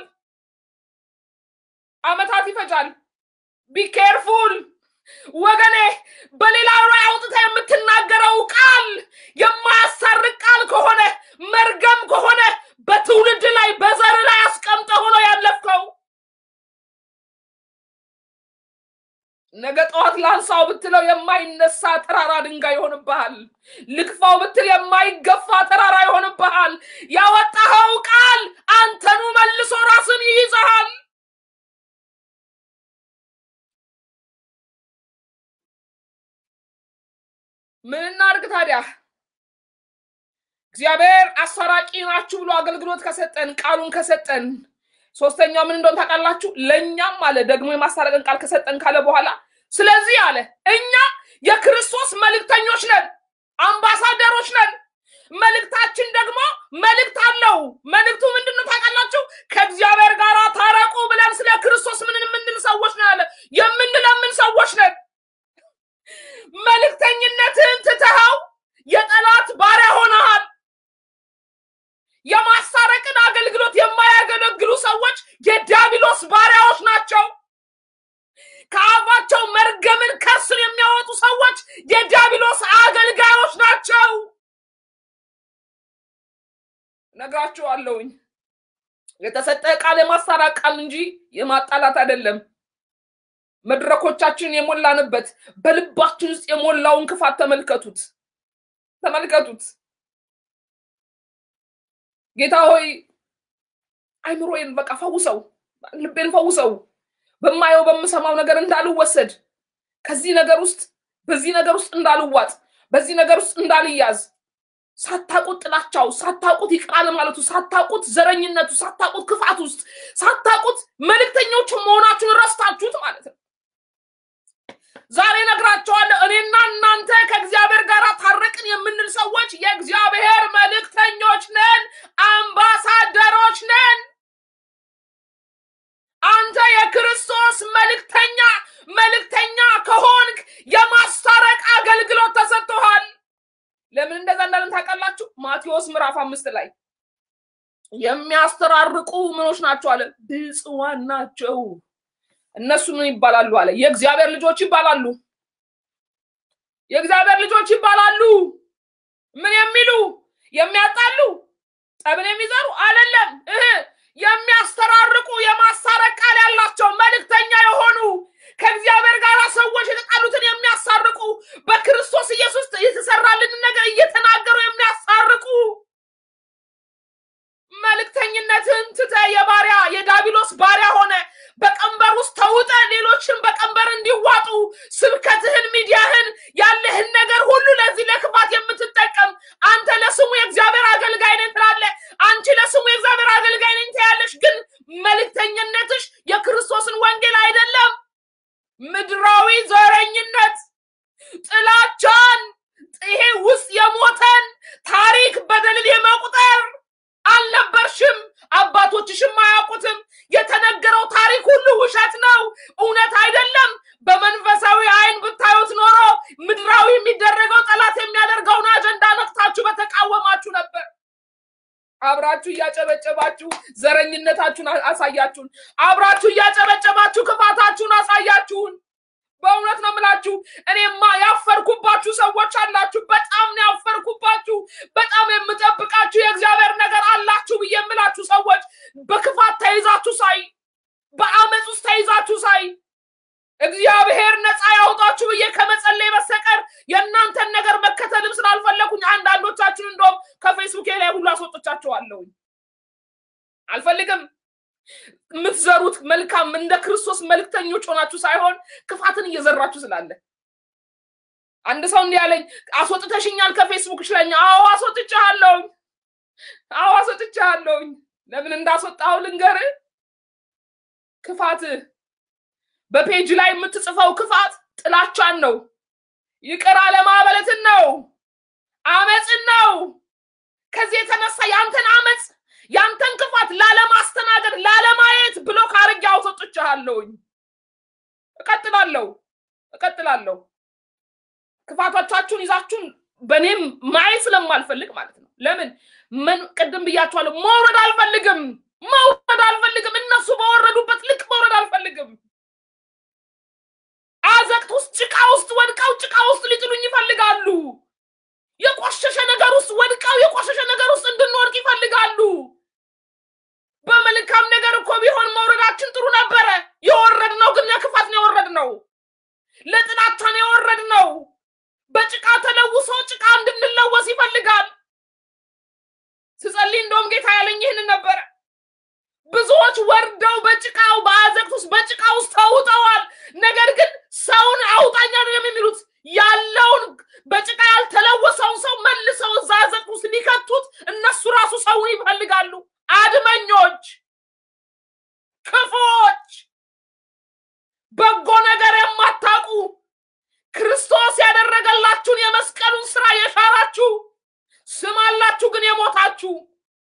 አመታት ይፈጃል። ቢኬርፉል ወገኔ፣ በሌላ ላይ አውጥታ የምትናገረው ቃል የማያሳርቅ ቃል ከሆነ መርገም ከሆነ በትውልድ ላይ በዘር ላይ አስቀምጠ ሆኖ ያለፍከው ነገ ጠዋት ላንሳው ብትለው የማይነሳ ተራራ ድንጋይ ይሆንብሃል። ልግፋው ብትል የማይገፋ ተራራ ይሆንብሃል። ያወጣኸው ቃል አንተኑ መልሶ ራስን ይይዘሃል። ምን እናድርግ ታዲያ? እግዚአብሔር አስታራቂ ናችሁ ብሎ አገልግሎት ከሰጠን ቃሉን ከሰጠን ሶስተኛው ምን እንደሆነ ታውቃላችሁ? ለእኛም አለ ደግሞ የማስታረቅን ቃል ከሰጠን ካለ በኋላ ስለዚህ አለ እኛ የክርስቶስ መልእክተኞች ነን፣ አምባሳደሮች ነን። መልእክታችን ደግሞ መልእክት አለው። መልእክቱ ምንድን ነው ታውቃላችሁ? ከእግዚአብሔር ጋር ታረቁ ብለን ስለ ክርስቶስ ምን የምንል ሰዎች ነን አለ። የምንለምን ሰዎች ነን። መልእክተኝነትን ትተኸው የጠላት ባሪያ ሆነሃል። የማስታረቅን አገልግሎት የማያገለግሉ ሰዎች የዲያብሎስ ባሪያዎች ናቸው። ከአፋቸው መርገምን ከስር የሚያወጡ ሰዎች የዲያብሎስ አገልጋዮች ናቸው። ነግራችኋለሁኝ። የተሰጠ ቃል የማስታረቅ ቃል እንጂ የማጣላት አይደለም። መድረኮቻችን የሞላንበት በልባችን ውስጥ የሞላውን ክፋት ተመልከቱት፣ ተመልከቱት። ጌታ ሆይ አይምሮዬን በቃ ፈውሰው፣ ልቤን ፈውሰው፣ በማየው በምሰማው ነገር እንዳልወሰድ፣ ከዚህ ነገር ውስጥ በዚህ ነገር ውስጥ እንዳልዋጥ፣ በዚህ ነገር ውስጥ እንዳልያዝ፣ ሳታውቁት ጥላቻው፣ ሳታውቁት ይቅራል ማለቱ፣ ሳታውቁት ዘረኝነቱ፣ ሳታውቁት ክፋት ውስጥ፣ ሳታውቁት መልእክተኞች መሆናችሁን ረስታችሁት ማለት ነው። ዛሬ ነግራቸዋለሁ። እኔና እናንተ ከእግዚአብሔር ጋር ታረቅን የምንል ሰዎች የእግዚአብሔር መልእክተኞች ነን፣ አምባሳደሮች ነን። አንተ የክርስቶስ መልእክተኛ መልእክተኛ ከሆንክ የማስታረቅ አገልግሎት ተሰጥቶሃል። ለምን እንደዛ እንዳለን ታውቃላችሁ? ማቴዎስ ምዕራፍ አምስት ላይ የሚያስተራርቁ ምኖች ናቸው አለ፣ ብፁዓን ናቸው እነሱ ምን ይባላሉ አለ? የእግዚአብሔር ልጆች ይባላሉ። የእግዚአብሔር ልጆች ይባላሉ። ምን የሚሉ የሚያጣሉ፣ ጠብን የሚዘሩ አይደለም እህ የሚያስተራርቁ የማሳረቅ ቃል ያላቸው መልእክተኛ የሆኑ ከእግዚአብሔር ጋር ሰዎች የተጣሉትን የሚያሳርቁ በክርስቶስ ኢየሱስ የተሰራልንን ነገር እየተናገሩ የሚያሳርቁ መልእክተኝነትን ትተ የባሪያ የዳቢሎስ ባሪያ ሆነ በቀንበር ውስጥ ተውጠ ሌሎችን በቀንበር እንዲዋጡ ስብከትህን፣ ሚዲያህን፣ ያለህን ነገር ሁሉ ለዚህ ለክፋት የምትጠቀም አንተ ለስሙ የእግዚአብሔር አገልጋይ ነኝ ትላለህ። አንቺ ለስሙ የእግዚአብሔር አገልጋይ ነኝ ትያለሽ። ግን መልእክተኝነትሽ የክርስቶስን ወንጌል አይደለም። ምድራዊ ዘረኝነት፣ ጥላቻን፣ ይሄ ውስጥ የሞተን ታሪክ በደልን የመቁጠር አልነበርሽም። አባቶችሽም አያውቁትም። የተነገረው ታሪክ ሁሉ ውሸት ነው፣ እውነት አይደለም። በመንፈሳዊ አይን ብታዩት ኖሮ ምድራዊ የሚደረገው ጠላት የሚያደርገውን አጀንዳ ነቅታችሁ በተቃወማችሁ ነበር። አብራችሁ እያጨበጨባችሁ ዘረኝነታችሁን አሳያችሁን። አብራችሁ እያጨበጨባችሁ ክፋታችሁን አሳያችሁን። በእውነት ነው የምላችሁ። እኔማ ያፈርኩባችሁ ሰዎች አላችሁ። በጣም ነው ያፈርኩባችሁ። በጣም የምጠብቃችሁ የእግዚአብሔር ነገር አላችሁ ብዬ የምላችሁ ሰዎች በክፋት ተይዛችሁ ሳይ፣ በአመፅ ውስጥ ተይዛችሁ ሳይ እግዚአብሔር ነፃ ያውጣችሁ ብዬ ከመጸለይ በስተቀር የእናንተን ነገር መከተልም ስላልፈለኩኝ አንዳንዶቻችሁን እንደውም ከፌስቡክ ላይ ሁሉ አስወጥቻችኋለሁኝ። አልፈልግም። የምትዘሩት መልካም እንደ ክርስቶስ መልክተኞች ሆናችሁ ሳይሆን ክፋትን እየዘራችሁ ስላለ አንድ ሰው እንዲህ ያለኝ አስወጥተሽኛል ከፌስቡክሽ ላይ አዎ አስወጥቻለሁኝ አዎ አስወጥቻለሁኝ ለምን እንዳስወጣው ልንገርህ ክፋት በፔጅ ላይ የምትጽፈው ክፋት ጥላቻን ነው ይቅር አለማበለትን ነው አመፅን ነው ከዚህ የተነሳ ያንተን አመፅ ያንተን ክፋት ላለማስተናገድ ላለማየት ብሎ ካርጌ አውጥቼሃለሁኝ። እቀጥላለሁ እቀጥላለሁ። ክፋቶቻችሁን ይዛችሁን በእኔም ማየት ስለማልፈልግ ማለት ነው። ለምን ምን ቅድም ብያችኋለሁ፣ መውረድ አልፈልግም፣ መውረድ አልፈልግም። እነሱ በወረዱበት ልክ መውረድ አልፈልግም። አዘቅት ውስጥ ጭቃ ውስጥ ወድቀው ጭቃ ውስጥ ሊጥሉኝ ይፈልጋሉ። የቆሸሸ ነገር ውስጥ ወድቀው የቆሸሸ ነገር ውስጥ እንድንወድቅ ይፈልጋሉ። በመልካም ነገር እኮ ቢሆን መውረዳችን ጥሩ ነበረ። የወረድነው ግን ለክፋት ነው የወረድነው፣ ለጥላቻ ነው የወረድነው። በጭቃ ተለውሶ ጭቃ እንድንለወስ ይፈልጋል። ስጸልይ እንደውም ጌታ ያለኝ ይህንን ነበረ። ብዙዎች ወርደው በጭቃው በአዘቅት ውስጥ በጭቃ ውስጥ ተውጠዋል። ነገር ግን ሰውን አውጣኝ አይደለም የሚሉት ያለውን በጭቃ ያልተለወሰውን ሰው መልሰው እዛ አዘቅት ውስጥ ሊከቱት ያላችሁ ስም አላችሁ ግን የሞታችሁ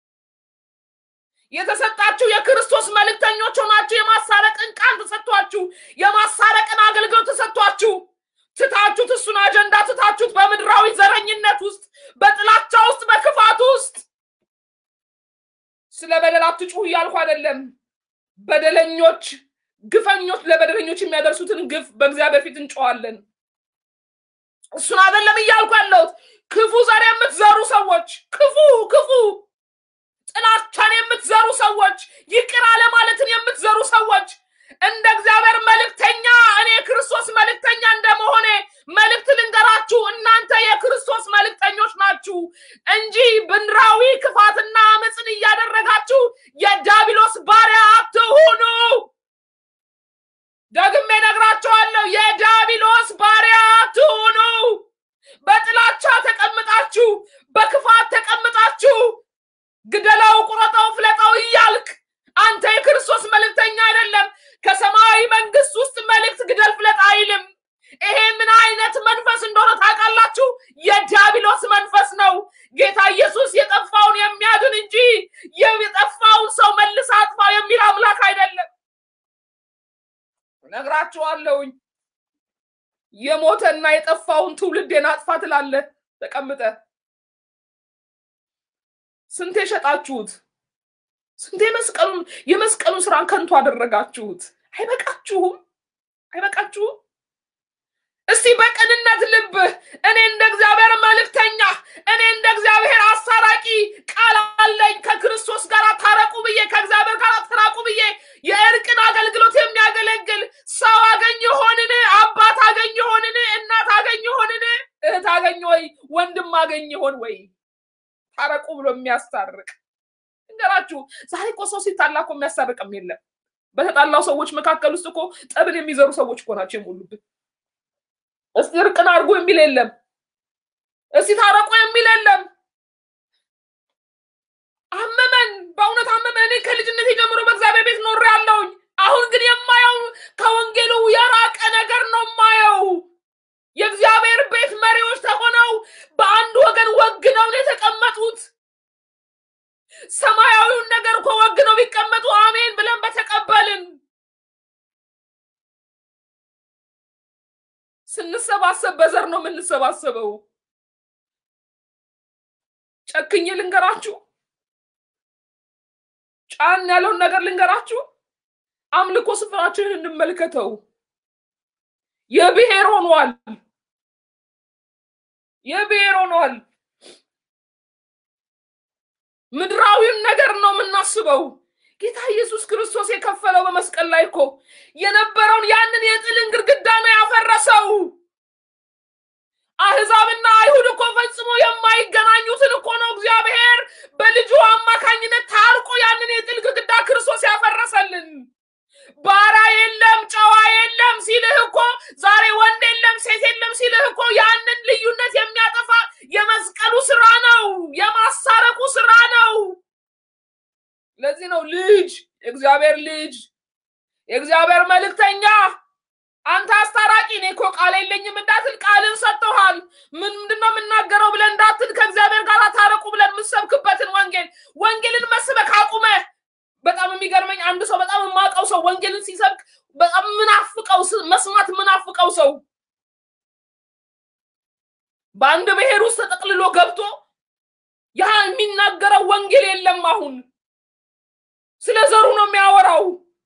የተሰጣችሁ የክርስቶስ መልእክተኞች ሆናችሁ የማሳረቅን ቃል ተሰጥቷችሁ የማሳረቅን አገልግሎት ተሰጥቷችሁ ትታችሁት እሱን አጀንዳ ትታችሁት በምድራዊ ዘረኝነት ውስጥ በጥላቻ ውስጥ በክፋት ውስጥ ስለ በደል አትጩሁ እያልኩ አይደለም። በደለኞች ግፈኞች ለበደለኞች የሚያደርሱትን ግፍ በእግዚአብሔር ፊት እንጮዋለን። እሱን አይደለም እያልኩ ያለሁት። ክፉ ዘር የምትዘሩ ሰዎች ክፉ ክፉ ጥላቻን የምትዘሩ ሰዎች ይቅር አለማለትን የምትዘሩ ሰዎች እንደ እግዚአብሔር መልእክተኛ እኔ የክርስቶስ መልእክተኛ እንደመሆኔ መልእክት ልንገራችሁ፣ እናንተ የክርስቶስ መልእክተኞች ናችሁ እንጂ ምድራዊ ክፋትና አመፅን እያደረጋችሁ የዲያብሎስ ባሪያ አትሁኑ። ደግሜ ነግራችኋለሁ፣ የዲያብሎስ ባሪያ አትሁኑ። በጥላቻ ተቀምጣችሁ፣ በክፋት ተቀምጣችሁ ግደለው፣ ቁረጠው፣ ፍለጠው እያልክ አንተ የክርስቶስ መልእክተኛ አይደለም። ከሰማያዊ መንግስት ውስጥ መልእክት ግደል ፍለጥ አይልም። ይሄ ምን አይነት መንፈስ እንደሆነ ታውቃላችሁ? የዲያብሎስ መንፈስ ነው። ጌታ ኢየሱስ የጠፋውን የሚያድን እንጂ የጠፋውን ሰው መልስ አጥፋ የሚል አምላክ አይደለም። ነግራችኋለሁኝ። የሞተና የጠፋውን ትውልዴን አጥፋ ትላለህ ተቀምጠ ስንቴ ሸጣችሁት? ስንቴ መስቀሉን የመስቀሉን ስራን ከንቱ አደረጋችሁት? አይበቃችሁም? አይበቃችሁም? እስቲ በቅንነት ልብ እኔ እንደ እግዚአብሔር መልእክተኛ እኔ እንደ እግዚአብሔር አሳራቂ ቃል አለኝ ከክርስቶስ ጋር ታረቁ ብዬ ከእግዚአብሔር ጋር ታረቁ ብዬ የእርቅን አገልግሎት የሚያገለግል ሰው አገኝ ይሆንን? አባት አገኝ ይሆንን? እናት አገኝ ይሆንን? እህት አገኝ ወይ ወንድም አገኝ ይሆን ወይ ታረቁ ብሎ የሚያስታርቅ እንገራችሁ። ዛሬ እኮ ሰው ሲጣላ እኮ የሚያስታርቅም የለም። በተጣላው ሰዎች መካከል ውስጥ እኮ ጠብን የሚዘሩ ሰዎች እኮ ናቸው የሞሉብን። እስቲ እርቅን አድርጎ የሚል የለም። እስቲ ታረቁ የሚል የለም። አመመን፣ በእውነት አመመን። እኔ ከልጅነት ጀምሮ በእግዚአብሔር ቤት ኖሬ ያለውኝ። አሁን ግን የማየው ከወንጌሉ የራቀ ነገር ነው የማየው። የእግዚአብሔር ቤት መሪዎች ተሆነው በአንድ ወገን ወግነው ነው የተቀመጡት። ሰማያዊውን ነገር እኮ ወግነው ቢቀመጡ አሜን ብለን በተቀበልን። ስንሰባሰብ በዘር ነው የምንሰባሰበው። ጨክኜ ልንገራችሁ፣ ጫን ያለውን ነገር ልንገራችሁ። አምልኮ ስፍራችንን እንመልከተው። የብሔር ሆኗል። የብሔር ሆኗል። ምድራዊውን ነገር ነው የምናስበው። ጌታ ኢየሱስ ክርስቶስ የከፈለው በመስቀል ላይ እኮ የነበረውን ያንን የጥልን ግድግዳ ነው ያፈረሰው። አህዛብና አይሁድ እኮ ፈጽሞ የማይገናኙትን እኮ ነው እግዚአብሔር በልጁ አማካኝነት ታርቆ ያንን የጥል ግድግዳ ክርስቶስ ያፈረሰልን። ባሪያ የለም ጨዋ የለም ሲልህ እኮ ዛሬ ወንድ የለም ሴት የለም ሲልህ እኮ ያንን ልዩነት የሚያጠፋ የመስቀሉ ስራ ነው፣ የማሳረቁ ስራ ነው። ለዚህ ነው ልጅ የእግዚአብሔር ልጅ የእግዚአብሔር መልእክተኛ አንተ አስታራቂ እኔ እኮ ቃል የለኝም እንዳትል ቃልን ሰጥተሃል። ምን ምንድነው የምናገረው ብለን እንዳትል ከእግዚአብሔር ጋር ታረቁ ብለን የምሰብክበትን ወንጌል ወንጌልን መስበክ አቁመህ በጣም የሚገርመኝ አንድ ሰው በጣም የማውቀው ሰው ወንጌልን ሲሰብክ በጣም ምናፍቀው መስማት ምናፍቀው ሰው በአንድ ብሔር ውስጥ ተጠቅልሎ ገብቶ ያ የሚናገረው ወንጌል የለም። አሁን ስለ ዘሩ ነው የሚያወራው፣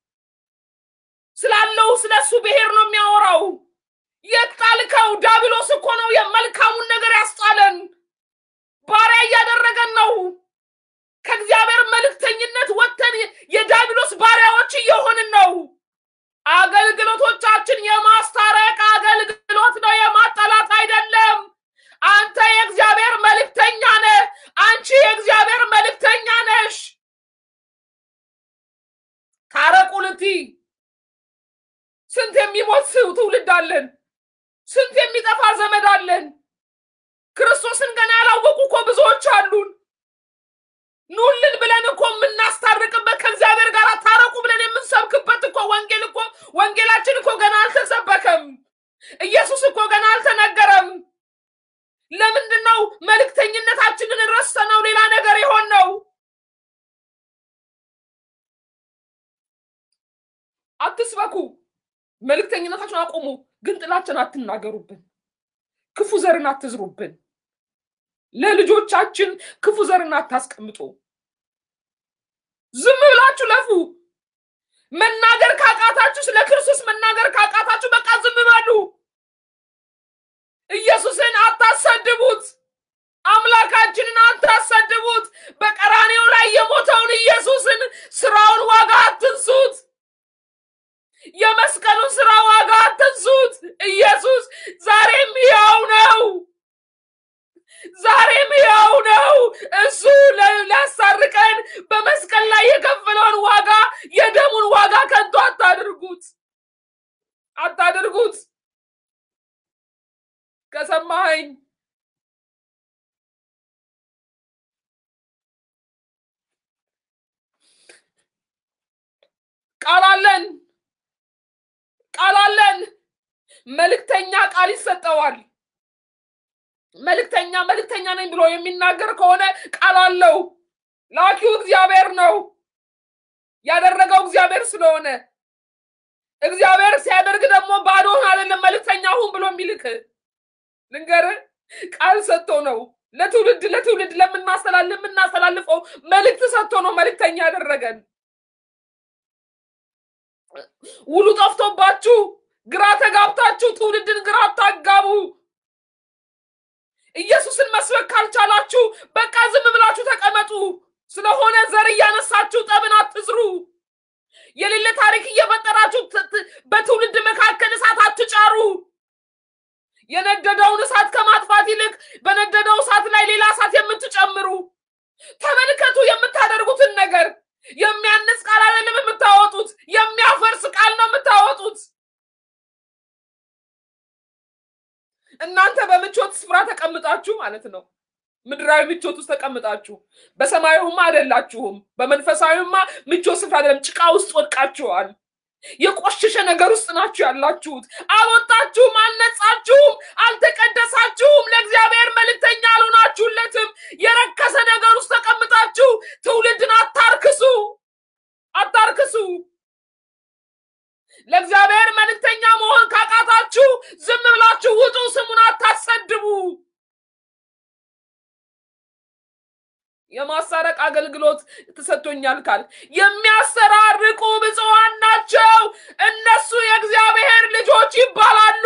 ስላለው ስለ እሱ ብሔር ነው የሚያወራው። የት ጣልከው? ዲያብሎስ እኮ ነው የመልካሙን ነገር ያስጣለን። ባሪያ እያደረገን ነው። ከእግዚአብሔር መልእክተኝነት ወጥተን የዲያብሎስ ባሪያዎች እየሆንን ነው። አገልግሎቶቻችን የማስታረቅ አገልግሎት ነው፣ የማጠላት አይደለም። አንተ የእግዚአብሔር መልእክተኛ ነህ። አንቺ የእግዚአብሔር መልእክተኛ ነሽ። ታረቁ ልትይ ስንት የሚሞት ትውልድ አለን። ስንት የሚጠፋ ዘመድ አለን። ክርስቶስን ገና ያላወቁ እኮ ብዙዎች አሉን። ኑልን ብለን እኮ የምናስታርቅበት ከእግዚአብሔር ጋር ታረቁ ብለን የምንሰብክበት እኮ ወንጌል እኮ ወንጌላችን እኮ ገና አልተሰበከም። ኢየሱስ እኮ ገና አልተነገረም። ለምንድን ነው መልእክተኝነታችንን ረስተነው ሌላ ነገር የሆን ነው? አትስበኩ፣ መልእክተኝነታችሁን አቁሙ፣ ግን ጥላችን አትናገሩብን፣ ክፉ ዘርን አትዝሩብን፣ ለልጆቻችን ክፉ ዘርን አታስቀምጡ። ዝም ብላችሁ ለፉ። መናገር ካቃታችሁ ስለ ክርስቶስ መናገር ካቃታችሁ በቃ ዝም በሉ። ኢየሱስን አታሰድቡት። አምላካችንን አታሰድቡት። በቀራኔው ላይ የሞተውን ኢየሱስን ስራውን ዋጋ አትንሱት። የመስቀሉን ስራ ዋጋ አትንሱት። ኢየሱስ ዛሬም ሕያው ነው። ዛሬም ሕያው ነው። እሱ ለ- ሊያሳርቀን በመስቀል ላይ የከፈለውን ዋጋ የደሙን ዋጋ ከንቱ አታድርጉት፣ አታድርጉት። ከሰማኸኝ ቃል አለን፣ ቃል አለን። መልእክተኛ ቃል ይሰጠዋል። መልእክተኛ መልእክተኛ ነኝ ብሎ የሚናገር ከሆነ ቃል አለው። ላኪው እግዚአብሔር ነው። ያደረገው እግዚአብሔር ስለሆነ እግዚአብሔር ሲያደርግ ደግሞ ባዶህን አይደለም መልእክተኛ ሁን ብሎ የሚልክ ልንገርህ፣ ቃል ሰጥቶ ነው ለትውልድ ለትውልድ ለምናስተላል ለምናስተላልፈው መልእክት ሰጥቶ ነው መልእክተኛ ያደረገን። ውሉ ጠፍቶባችሁ ግራ ተጋብታችሁ ትውልድን ግራ አታጋቡ። ኢየሱስን መስበክ ካልቻላችሁ በቃ ዝም ብላችሁ ተቀመጡ። ስለሆነ ዘር እያነሳችሁ ጠብን አትዝሩ። የሌለ ታሪክ እየፈጠራችሁ ት- ት- በትውልድ መካከል እሳት አትጫሩ። የነደደውን እሳት ከማጥፋት ይልቅ በነደደው እሳት ላይ ሌላ እሳት የምትጨምሩ ተመልከቱ። የምታደርጉትን ነገር የሚያንስ ቃል አይደለም የምታወጡት፣ የሚያፈርስ ቃል ነው የምታወጡት። እናንተ በምቾት ስፍራ ተቀምጣችሁ ማለት ነው። ምድራዊ ምቾት ውስጥ ተቀምጣችሁ በሰማያዊማ አይደላችሁም። በመንፈሳዊማ ምቾት ስፍራ አይደለም፣ ጭቃ ውስጥ ወድቃችኋል። የቆሸሸ ነገር ውስጥ ናችሁ ያላችሁት። አልወጣችሁም፣ አልነጻችሁም፣ አልተቀደሳችሁም። ለእግዚአብሔር መልእክተኛ አልሆናችሁለትም። የረከሰ ነገር ውስጥ ተቀምጣችሁ ትውልድን አታርክሱ፣ አታርክሱ። ለእግዚአብሔር መልእክተኛ መሆን ካቃታችሁ ዝም ብላችሁ ውጡ። ስሙን አታሰድቡ። የማሳረቅ አገልግሎት ተሰጥቶኛል ካል የሚያሰራርቁ ብፁዓን ናቸው፣ እነሱ የእግዚአብሔር ልጆች ይባላሉ።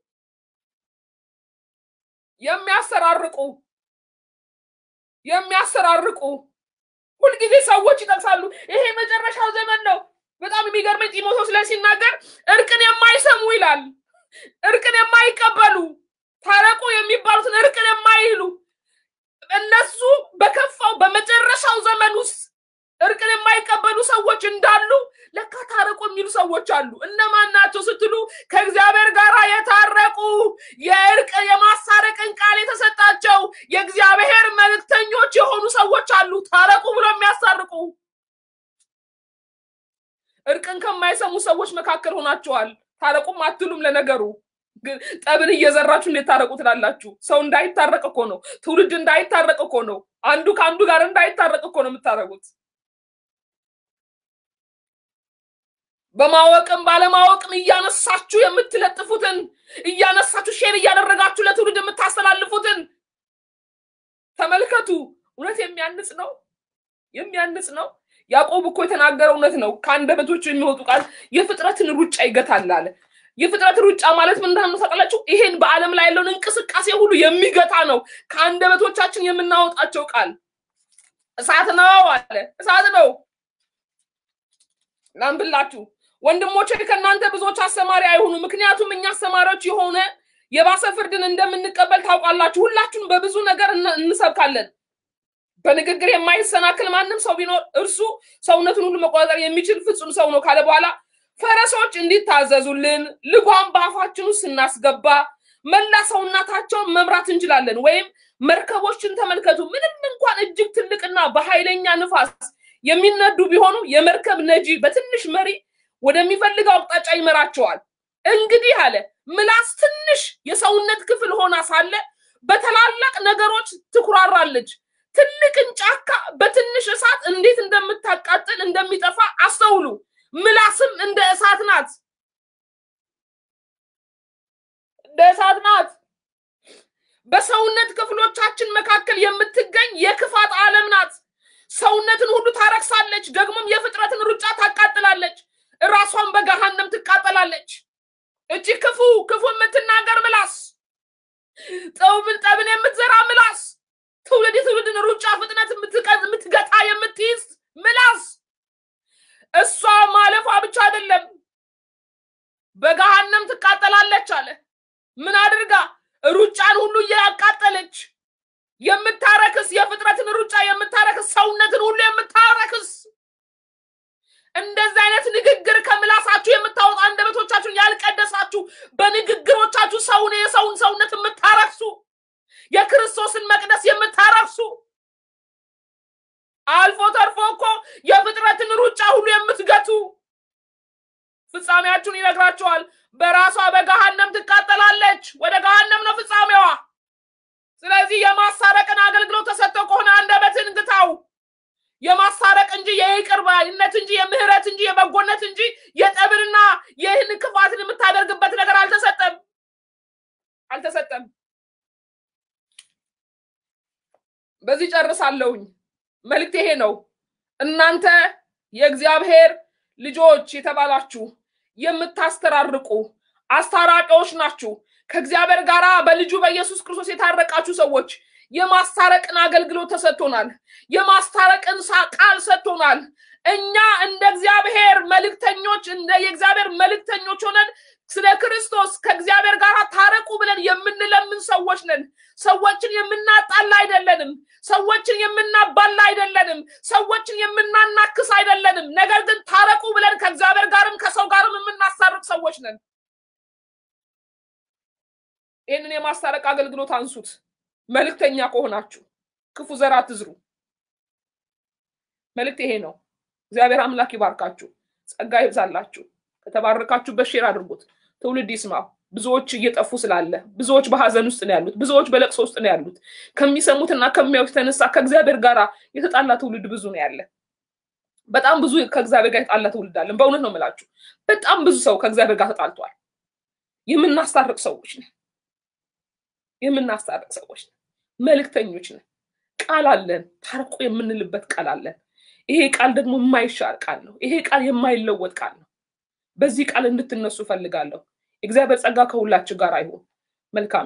የሚያሰራርቁ የሚያሰራርቁ ሁልጊዜ ሰዎች ይጠቅሳሉ። ይሄ መጨረሻው ዘመን ነው። በጣም የሚገርመኝ ጢሞቴዎስ ላይ ሲናገር እርቅን የማይሰሙ ይላል። እርቅን የማይቀበሉ ታረቁ የሚባሉትን እርቅን የማይሉ እነሱ በከፋው በመጨረሻው ዘመን ውስጥ እርቅን የማይቀበሉ ሰዎች እንዳሉ ለካ ታረቁ የሚሉ ሰዎች አሉ። እነማን ናቸው ስትሉ ከእግዚአብሔር ጋር የታረቁ የእርቅ የማሳረቅን ቃል የተሰጣቸው የእግዚአብሔር መልእክተኞች የሆኑ ሰዎች አሉ። ታረቁ ብሎ የሚያስታርቁ እርቅን ከማይሰሙ ሰዎች መካከል ሆናችኋል። ታረቁም አትሉም። ለነገሩ ግን ጠብን እየዘራችሁ እንዴት ታረቁ ትላላችሁ? ሰው እንዳይታረቅ እኮ ነው። ትውልድ እንዳይታረቅ እኮ ነው። አንዱ ከአንዱ ጋር እንዳይታረቅ እኮ ነው የምታረጉት። በማወቅም ባለማወቅም እያነሳችሁ የምትለጥፉትን እያነሳችሁ ሼር እያደረጋችሁ ለትውልድ የምታስተላልፉትን ተመልከቱ። እውነት የሚያንጽ ነው፣ የሚያንጽ ነው። ያዕቆብ እኮ የተናገረው እውነት ነው። ከአንደበቶቹ የሚወጡ ቃል የፍጥረትን ሩጫ ይገታል አለ። የፍጥረት ሩጫ ማለት ምን እንደሆነ ታውቃላችሁ? ይሄን በዓለም ላይ ያለውን እንቅስቃሴ ሁሉ የሚገታ ነው። ከአንደበቶቻችን የምናወጣቸው ቃል እሳት ነው አለ። እሳት ነው። ላንብላችሁ ወንድሞቼ ከእናንተ ብዙዎች አስተማሪ አይሁኑ፣ ምክንያቱም እኛ አስተማሪዎች የሆነ የባሰ ፍርድን እንደምንቀበል ታውቃላችሁ። ሁላችሁም በብዙ ነገር እን- እንሰብካለን። በንግግር የማይሰናክል ማንም ሰው ቢኖር እርሱ ሰውነቱን ሁሉ መቆጣጠር የሚችል ፍጹም ሰው ነው ካለ በኋላ ፈረሶች እንዲታዘዙልን ልጓም በአፋችን ውስጥ ስናስገባ መላ ሰውነታቸውን መምራት እንችላለን። ወይም መርከቦችን ተመልከቱ። ምንም እንኳን እጅግ ትልቅና በኃይለኛ ንፋስ የሚነዱ ቢሆኑ የመርከብ ነጂ በትንሽ መሪ ወደሚፈልገው አቅጣጫ ይመራቸዋል። እንግዲህ አለ ምላስ ትንሽ የሰውነት ክፍል ሆና ሳለ በታላላቅ ነገሮች ትኩራራለች። ትልቅን ጫካ በትንሽ እሳት እንዴት እንደምታቃጥል እንደሚጠፋ አስተውሉ። ምላስም እንደ እሳት ናት፣ እንደ እሳት ናት። በሰውነት ክፍሎቻችን መካከል የምትገኝ የክፋት ዓለም ናት። ሰውነትን ሁሉ ታረክሳለች፣ ደግሞም የፍጥረትን ሩጫ ታቃጥላለች። ራሷን በገሃነም ትቃጠላለች። እቺ ክፉ ክፉ የምትናገር ምላስ፣ ጠብን ጠብን የምትዘራ ምላስ፣ ትውልድ የትውልድን ሩጫ ፍጥነት የምትቀ- የምትገታ የምትይዝ ምላስ፣ እሷ ማለፏ ብቻ አይደለም በገሃነም ትቃጠላለች አለ። ምን አድርጋ? ሩጫን ሁሉ እያቃጠለች የምታረክስ የፍጥረትን ሩጫ የምታረክስ ሰውነትን ሁሉ የምታረክስ እንደዚህ አይነት ንግግር ከምላሳችሁ የምታወጡ አንደበቶቻችሁን ያልቀደሳችሁ በንግግሮቻችሁ ሰውን የሰውን ሰውነት የምታረክሱ የክርስቶስን መቅደስ የምታረክሱ አልፎ ተርፎ እኮ የፍጥረትን ሩጫ ሁሉ የምትገቱ ፍጻሜያችሁን ይነግራችኋል። በራሷ በገሃነም ትቃጠላለች። ወደ ገሃነም ነው ፍጻሜዋ። ስለዚህ የማሳረቅን አገልግሎት ተሰጥቶ ከሆነ አንደበትን ግታው። የማሳረቅ እንጂ የይቅር ባይነት እንጂ የምህረት እንጂ የበጎነት እንጂ የጠብንና ይህን ክፋትን የምታደርግበት ነገር አልተሰጠም አልተሰጠም። በዚህ ጨርሳለሁኝ። መልእክት ይሄ ነው። እናንተ የእግዚአብሔር ልጆች የተባላችሁ የምታስተራርቁ አስታራቂዎች ናችሁ። ከእግዚአብሔር ጋር በልጁ በኢየሱስ ክርስቶስ የታረቃችሁ ሰዎች የማስታረቅን አገልግሎት ተሰጥቶናል። የማስታረቅን ሳ- ቃል ሰጥቶናል። እኛ እንደ እግዚአብሔር መልእክተኞች እንደ የእግዚአብሔር መልእክተኞች ሆነን ስለ ክርስቶስ ከእግዚአብሔር ጋር ታረቁ ብለን የምንለምን ሰዎች ነን። ሰዎችን የምናጣላ አይደለንም። ሰዎችን የምናባላ አይደለንም። ሰዎችን የምናናክስ አይደለንም። ነገር ግን ታረቁ ብለን ከእግዚአብሔር ጋርም ከሰው ጋርም የምናሳርቅ ሰዎች ነን። ይህንን የማስታረቅ አገልግሎት አንሱት። መልእክተኛ ከሆናችሁ ክፉ ዘር አትዝሩ። መልእክት ይሄ ነው። እግዚአብሔር አምላክ ይባርካችሁ፣ ጸጋ ይብዛላችሁ። ከተባረካችሁበት ሼር አድርጉት፣ ትውልድ ይስማው። ብዙዎች እየጠፉ ስላለ ብዙዎች በሀዘን ውስጥ ነው ያሉት። ብዙዎች በለቅሶ ውስጥ ነው ያሉት። ከሚሰሙትና ከሚያዩት የተነሳ ከእግዚአብሔር ጋር የተጣላ ትውልድ ብዙ ነው ያለ። በጣም ብዙ ከእግዚአብሔር ጋር የተጣላ ትውልድ አለን። በእውነት ነው የምላችሁ። በጣም ብዙ ሰው ከእግዚአብሔር ጋር ተጣልቷል። የምናስታርቅ ሰዎች ነን። የምናስታርቅ ሰዎች ነን። መልእክተኞች ነን። ቃል አለን። ታርቁ የምንልበት ቃል አለን። ይሄ ቃል ደግሞ የማይሻር ቃል ነው። ይሄ ቃል የማይለወጥ ቃል ነው። በዚህ ቃል እንድትነሱ ፈልጋለሁ። እግዚአብሔር ጸጋ ከሁላችሁ ጋር አይሁን። መልካም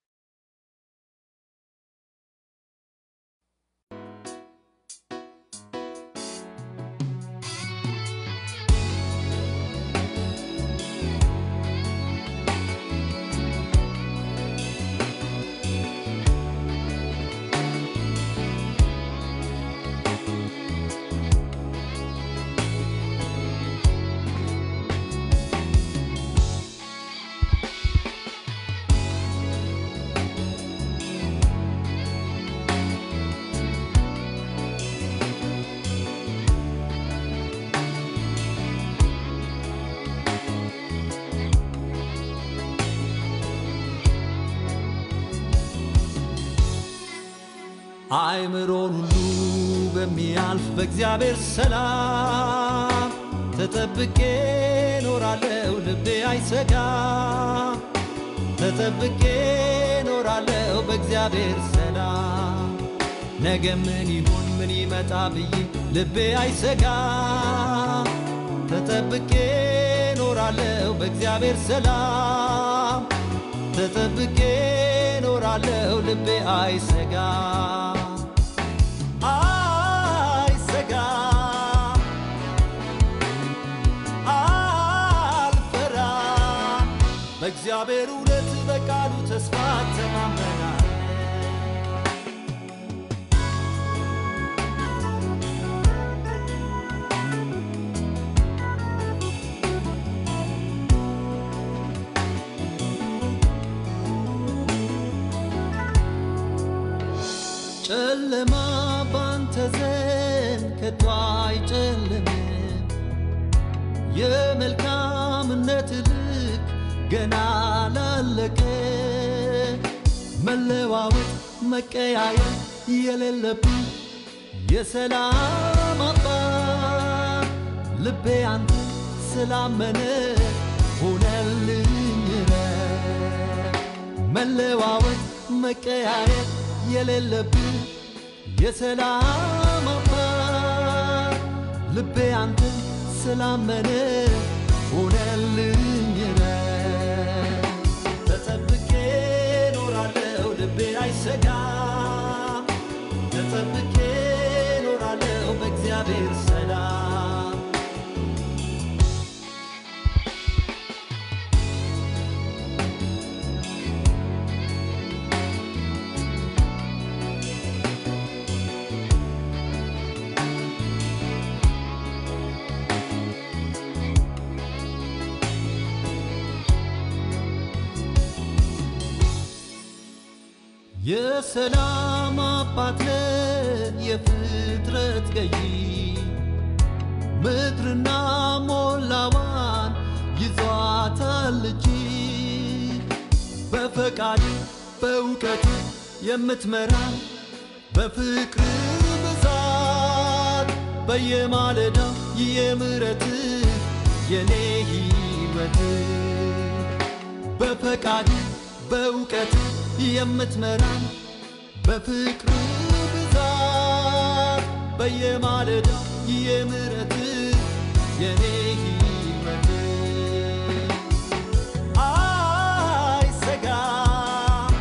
አእምሮን ሁሉ በሚያልፍ በእግዚአብሔር ሰላም ተጠብቄ ኖራለው፣ ልቤ አይሰጋ። ተጠብቄ ኖራለው በእግዚአብሔር ሰላም። ነገ ምን ይሁን ምን ይመጣ ብዬ ልቤ አይሰጋ። ተጠብቄ ኖራለው በእግዚአብሔር ሰላም። ተጠብቄ ኖራለው ልቤ አይሰጋ አይሰጋ አልፈራ በእግዚአብሔር እውነት በቃሉ ተስፋ ተማመናል ጨለማ ባንተ ዘንድ ከቶ አይጨልምም። የመልካምነት ልክ ገና ላለቀ መለዋወጥ መቀያየር የሌለብኝ የሰላም አባት ልቤ አንተ ስላመነ ሆነልኝ ረፍት። መለዋወጥ መቀያየር የሌለብኝ የሰላም አባት ልቤ አንተ ስላመነ ሆነልኝ ረፍት። ተጠብቄ ኖራለሁ ልቤ አይሰጋም ተጠብቄ ኖራለሁ በእግዚአብሔር ሰላም የሰላም አባት ነህ የፍጥረት ገዢ ምድርና ሞላዋን ይዟታል እጅ በፈቃድ በእውቀት የምትመራ በፍቅር ብዛት በየማለዳው የምሕረት የኔ ሕይወት በፈቃድ በእውቀት የምትመራን በፍቅር ብዛት በየማለዳው የምሕረት የኔ ሕይወት አይሰጋም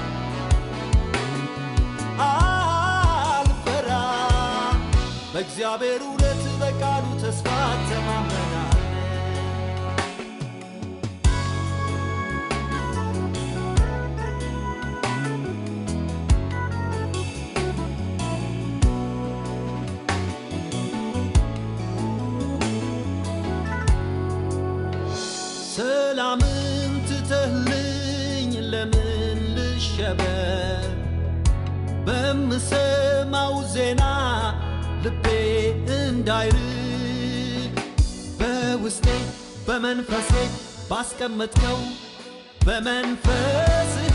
አልፈራም በእግዚአብሔር እውነት በቃሉ ተስፋ ተማመናል ሰላምን ትተህልኝ ለምን ልሸበር? በምሰማው ዜና ልቤ እንዳይርድ በውስጤ በመንፈሴ ባስቀመጥከው በመንፈስህ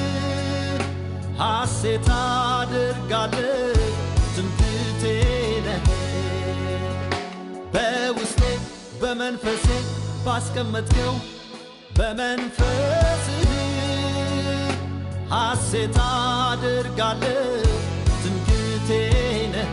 ሐሴት አድርጋለሁ ትምክህቴ ነህ በውስጤ በመንፈሴ ባስቀመጥከው በመንፈስህ ሐሴት አድርጋለሁ ትምክህቴ ነህ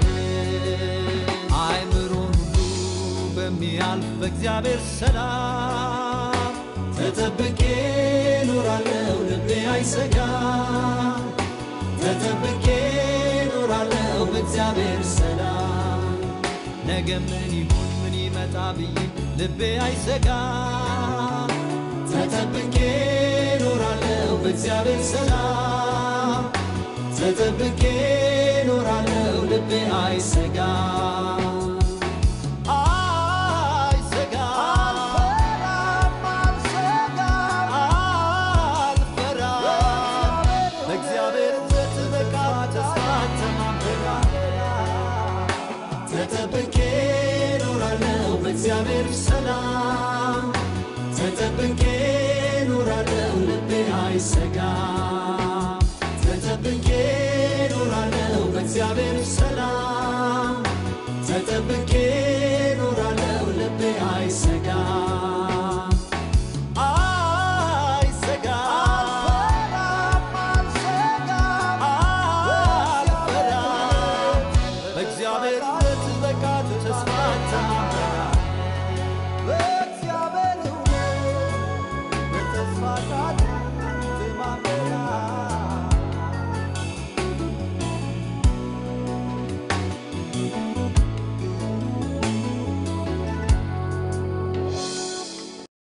አእምሮን ሁሉ በሚያልፍ በእግዚአብሔር ሰላም ተጠብቄ ኖራለሁ ልቤ አይሰጋም ተጠብቄ ኖራለሁ በእግዚአብሔር ሰላም ነገ ምን ይሁን ምን ይመጣ ብዬ ልቤ አይሰጋም ተጠብቄ ኖራለሁ በእግዚአብሔር ሰላም ተጠብቄ ኖራለሁ ልቤ አይሰጋም አይሰጋም አልፈራም በእግዚአብሔር እውነት በቃል ተስፋ ተማምናለሁ ተጠብቄ ኖራለሁ በእግዚአብሔር ሰላም ተጠብቄ ኖራለሁ ልቤ አይሰጋም